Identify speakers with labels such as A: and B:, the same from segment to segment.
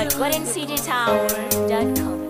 A: at GordonCJTower.com.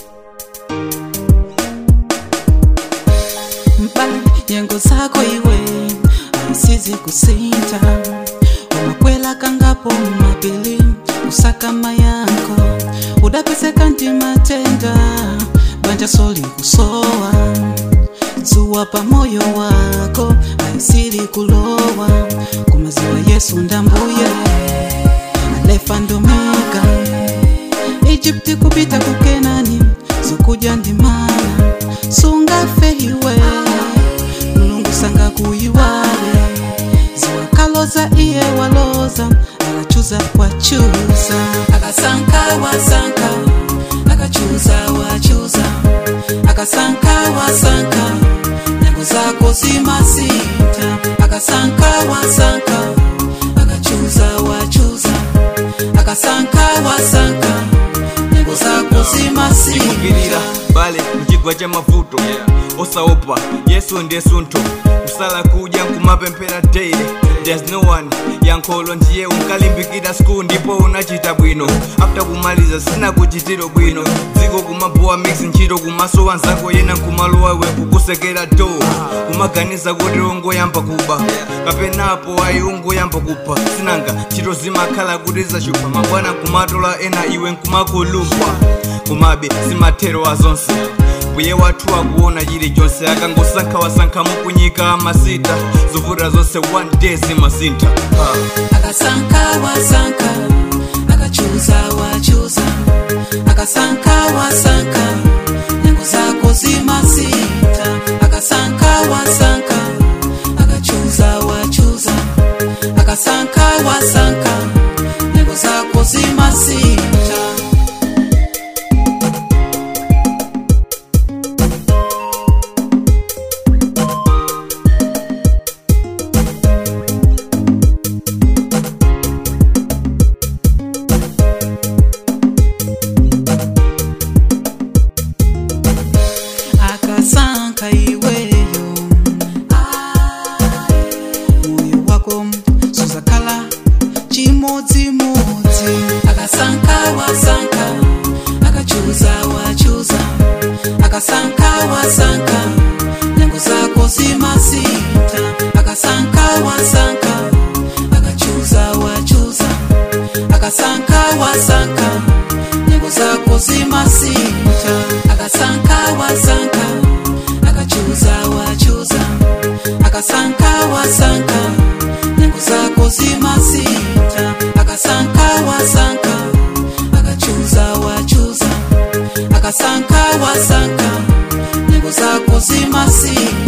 B: mbali nyengo zako iwe aisizi kusinta umakwela kangapo mapili usakama yako udapeseka ndi matenda banja soli kusowa zuwa pa moyo wako aisili kulowa kumaziwa yesu ndambuye alefa ndomega Egypti kupita kukenani zokuja ndimana sungafe iwe mulungu sanga kuyiwale ziwakaloza iye waloza akachuza wachuza akasanka wasanka akachuza wachuza akasanka wasanka nyango zako zimasita akasanka wasanka akachuza wachuza akasanka wasanka nyango zako zimasita
C: kugirira bale mchigwa cha mavuto osaopa yesu ndiye suntho kusala kudya nkumapemphera daily there's no one yankholo ndiye unkalimbikira school ndipo unachita bwino after kumaliza sina kuchitiro bwino dziko kumabowa mix ntchito kumaso wanzako yena nkumalowa we kukusekera do kumaganiza kuti ungoyamba kuba kapenapo ayi ungoyamba kupha sinanga ntchito zimakhala kuti zachupa mabwana nkumatola ena iwe nkumakulupwa kumabe simathero azonse mbuye wathu akuona chilichonse akangosankha wasankha mukunyika amasita zovuta zonse one day zimasintha ah.
B: akasanka wasanka akachuza wachuza akasanka wasanka nyango zako zimasita akasanka wasanka akachuza wachuza akasanka wasanka nyango zako zimasita akasanka iweyo moyo wako suzakhala chimodzimodzi akasanka wasanka akachuza wachuza akasanka wasanka nyango zako zimasita akasanka wasanka akachuza wachuza akasanka wasanka nyango zako zimasita akasanka wasanka akachuza wachuza akasanka wasanka nyango zako zimasita akasanka wasanka akachuza wachuza akasanka wasanka nyango zako zimasita